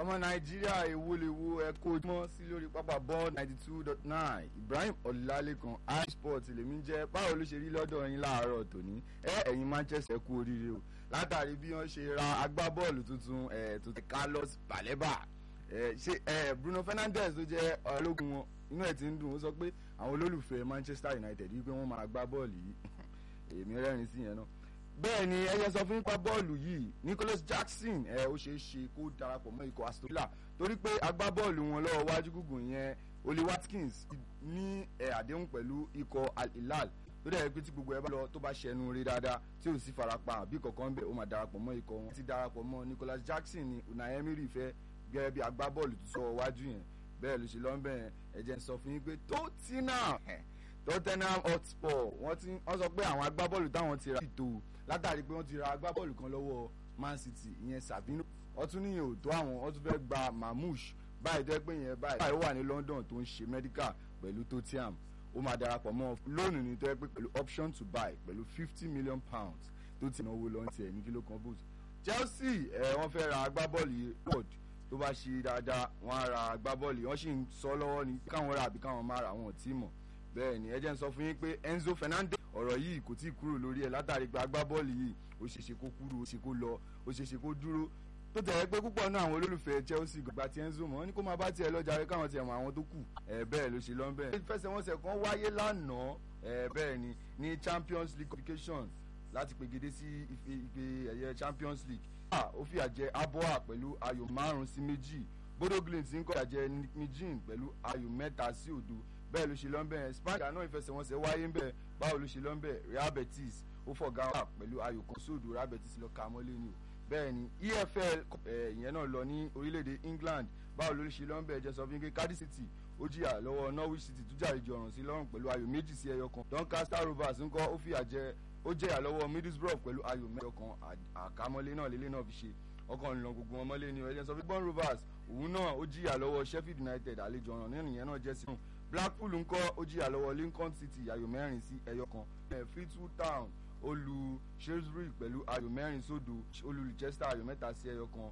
ọmọ nàìjíríà èwo lè wo ẹkọ ojúmọ́ sí lórí pápá ball ninety two dot nine ibrahim ọlálékan isport lèmi jẹ́ báwo ló ṣe rí lọ́dọ̀ yín láàárọ̀ tòní ẹ ẹ̀yin manchester kú oríire o látàrí bí wọ́n ṣe ra agbábọ́ọ̀lù tuntun ẹ̀ tó ti carlos baleba ẹ̀ ṣe ẹ̀ bruno fernandes tó jẹ́ ológun wọn inú ẹ̀ ti ń dùn ó sọ pé àwọn olólùfẹ́ manchester united wípé wọ́n máa gbá bọ́ọ̀lù yìí èmi rẹ́rìn sí yẹn náà bẹ́ẹ̀ ni ẹyẹ sọ fún nípa bọ́ọ̀lù yìí nicholas jackson ẹ ó ṣeé ṣe kó darapọ̀ mọ́ ikọ̀ aston villa torí pé agbábọ́ọ̀lù wọn lọ́wọ́ wájú gùngùn yẹn oli watkins ní ẹ àdéhùn pẹ̀lú ikọ̀ al hilal tó dẹ̀ pé tí gbogbo ẹ bá lọ tó bá ṣẹnu rí dáadáa tí ò sí farapa àbí kankan bẹ́ẹ̀ ó máa darapọ̀ mọ́ ikọ̀ wọn ti darapọ̀ mọ́ nicholas jackson ni unai emery fẹ́ gẹ́gẹ́ bí agbábọ́ọ̀lù tó sọ wájú yẹn bẹ́ẹ̀ ló ṣe lọ́nbẹ̀ yẹn ẹ̀jẹ̀ ń sọ fún yín pé tottenham tottenham hotspur wọ́n ti wọ́n sọ pé àwọn agbábọ́ọ̀lù táwọn ti ra ti tó látàrí pé wọ́n ti ra agbábọ́ọ̀lù kan lọ́wọ́ man city ìyẹn sabino ọtún níyẹn ò tó àwọn wọ́n tún fẹ́ gba mamouche báyìí tó yẹ pé yẹn báyìí báyìí ó wà ní london tó ń ṣe medical pẹ̀lú tottenham ó máa darapọ̀ mọ́ lónìí ní tó yẹ pé pẹ̀lú option to buy pẹ̀lú fifty million pounds tó ti náwó lọ́n tiẹ̀ ní kíló kan boost chelsea ẹ̀ wọ́n fẹ́ ra agbábọ́ọ̀lù yìí world tó bá ṣe dáadáa wọ́n á ra agbábọ́ọ̀lù yìí wọ́n sì ń sọ lọ́wọ́ ní káwọn ra àbí káwọn má ra àwọn ò tí mọ̀ bẹ́ẹ̀ ni ẹ jẹ́ ń sọ fún yín pé enzo fernandez ọ̀rọ̀ yìí kò tí ì kúrò lórí ẹ̀ látàrí pé agbábọ́ọ̀lù yìí ó ṣeéṣe kó kúrò ó ṣe kó lọ ó ṣeéṣe kó dúró tó tẹ̀lé pé púpọ̀ náà àwọn olólùfẹ́ chelsea gbà tí enzo mọ̀ wọ́n ní kó máa bá tiẹ̀ lọ́jà rẹ káwọn tiẹ̀ mọ àwọn tó kù ẹ̀ bẹ́ẹ̀ ló ṣe lọ́n bẹ́ẹ̀. ìfẹsẹ̀wọnsẹ̀ kan wáyé lánàá ẹ̀ bẹ́ẹ̀ ni ní champions league qualification láti pegedé sí ife ẹ̀yẹ champions league ó fìyà jẹ aboa pẹ̀lú ayò márùn-ún sí méjì bodo glint ń kọ́ ìyàjẹ́ nijin pẹ̀lú ayò mẹ́ta sí òdo bẹ́ẹ̀ ló ṣe lọ́nbẹ̀ yẹn spanish náà ìfẹsẹ̀wọnsẹ̀ wáyé ń bẹ̀ báwo ló ṣe lọ́nbẹ̀ real betis ó fọ̀gá wà pẹ̀lú ayò kan sódò real betis lọ ka mọ́lé ni o bẹ́ẹ̀ ni efl ìyẹn náà lọ ní orílẹ̀-èdè england báwo ló ṣe lọ́nbẹ̀ jẹ́ sọ fún mi cardiff city ó jìyà lọ́wọ́ norwich city tó jàre jọ̀ràn sí lọ́rùn pẹ̀lú ayò méjì sí ẹyọ kan doncaster rovers ńkọ́ ó fìyà jẹ ó jẹ́yà lọ́wọ́ middlesbrough pẹ̀lú ayò mẹ́jọ kan àkámọ́lé náà lélẹ́ náà fi ṣe ọkàn ìlànà gbogbo wọn mọ́lé ni ẹ̀jẹ̀ sọ fún gbọ́n rovers òun náà ó jìyà lọ́wọ́ sheffield united àlejò ọ̀ràn nínú ìyẹn náà jẹ́ sí wọn blackpool ńkọ́ ó jìyà lọ́wọ́ lincoln city ayò mẹ́rin sí ẹyọ kan fleetwood town ó lu shrewsbury pẹ̀lú ayò mẹ́rin sódò ó lu leicester ayò mẹ́ta sí ẹyọ kan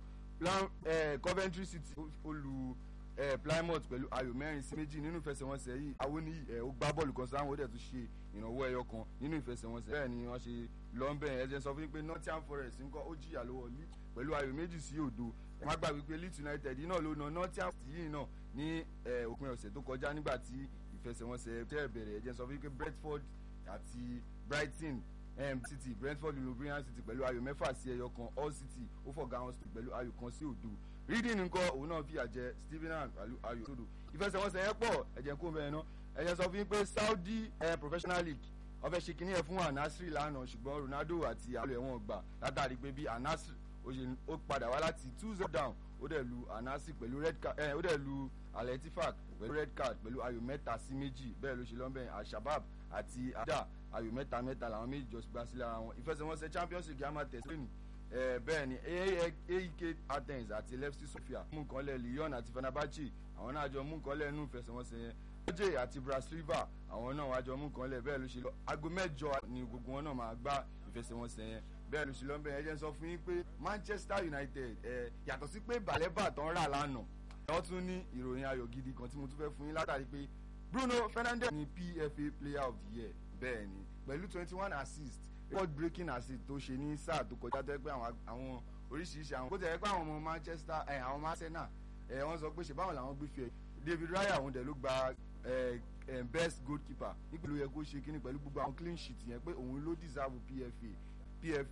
coventry city ó lu plymouth pẹ̀lú ayò mẹ́rin sí méjì nínú ìfẹsẹ̀wọnsẹ̀ yìí àwọn ní ẹ̀ ó gbá bọ́ọ̀lù kan sáwọn ó dẹ̀ tún ṣe ìrànwọ́ ẹyọ kan nínú ìfẹsẹ̀wọnsẹ̀ bẹ́ẹ̀ ni wọ́n ṣe lọ́nbẹ̀ ẹ̀ jẹ́ sọ fún mi pé nottingham forest ńkọ́ ó jìyà lọ́wọ́ leeds pẹ̀lú ayò méjì sí òdo ẹ má gbàgbé pé leeds united náà ló na nottingham yìí náà ní òpin ọ̀sẹ̀ tó kọjá nígbà tí ìfẹsẹ̀wọnsẹ̀ tẹ́ bẹ̀rẹ̀ ẹ̀ jẹ́ sọ fún mi pé brentford àti brighton um, city brentford lubrian city pẹ̀lú ayò mẹ́fà sí ẹyọ kan all city ó fọ̀gá wọn sí pẹ̀lú ayò kan sí òdo reading nǹkan òun náà fìyà jẹ stephen pẹ̀lú ayò sódò ìfẹsẹ̀wọnsẹ̀ yẹn pọ̀ ẹ̀jẹ̀ kó bẹ́ẹ̀ náà ẹ̀jẹ̀ sọ fún mi pé saudi uh, professional league ọfẹ ṣe kínní ẹ fún anasiri lánàá ṣùgbọ́n ronaldo àti àwọn ẹ̀wọ̀n gbà látàrí pé bí anasiri ó padà wá láti two zero down ó dẹ̀ lu anasiri pẹ̀lú red card ẹ̀ ó dẹ̀ lu aletifak pẹ̀lú red card pẹ̀lú ayò mẹ́ta sí méjì bẹ́ẹ̀ ló ṣe lọ́nbẹ̀ alshabab àti ada ayò mẹ́ta mẹ́ta làwọn méjì jọ gbà sílẹ̀ ara wọn ìfẹsẹ̀wọnsẹ̀ champions league àmà tẹ̀sílẹ̀ ẹ̀ bẹ́ẹ̀ ni aek athens àti lefty sofia mú nǹkan lẹ̀ lyon àti fenerbahce àwọn náà jọ mú nǹkan lẹ̀ nínú ìfẹsẹ̀wọnsẹ̀ yẹn oj àti brasliva àwọn náà wájọ mú nǹkan lẹ̀ bẹ́ẹ̀ ló ṣe lọ aago mẹ́jọ ni gbogbo wọn náà máa gbá ìfẹsẹ̀wọnsẹ̀ yẹn bẹ́ẹ̀ ló ṣe lọ bẹ́ẹ̀ ẹ jẹ́ sọ fún yín pé manchester united ẹ̀ yàtọ̀ sí pé balẹ̀bà tán rà lánàá wọ́n tún ní ìròyìn ayọ̀ gidi kan tí mo tún fẹ́ fún yín látàrí pé bruno fernandes ní pfa player of the year bẹ́ẹ̀ ni pẹ̀lú twenty one assist record breaking assist tó ṣe ní sáà tó kọjá tó yẹ pé àwọn oríṣiríṣi àwọn kó tẹ̀ yẹ pé àwọn ọmọ manchester ẹ̀ àwọn arsenal ẹ̀ wọ́n sọ pé ṣe báwọn làwọn gbé fi ẹ̀ david raya òun dẹ̀ ló gba best goalkeeper nípìnlẹ̀ yẹ kó ṣe kíni pẹ̀lú gbogbo àwọn clean sheet yẹn pé òun ló deserve pfa pfa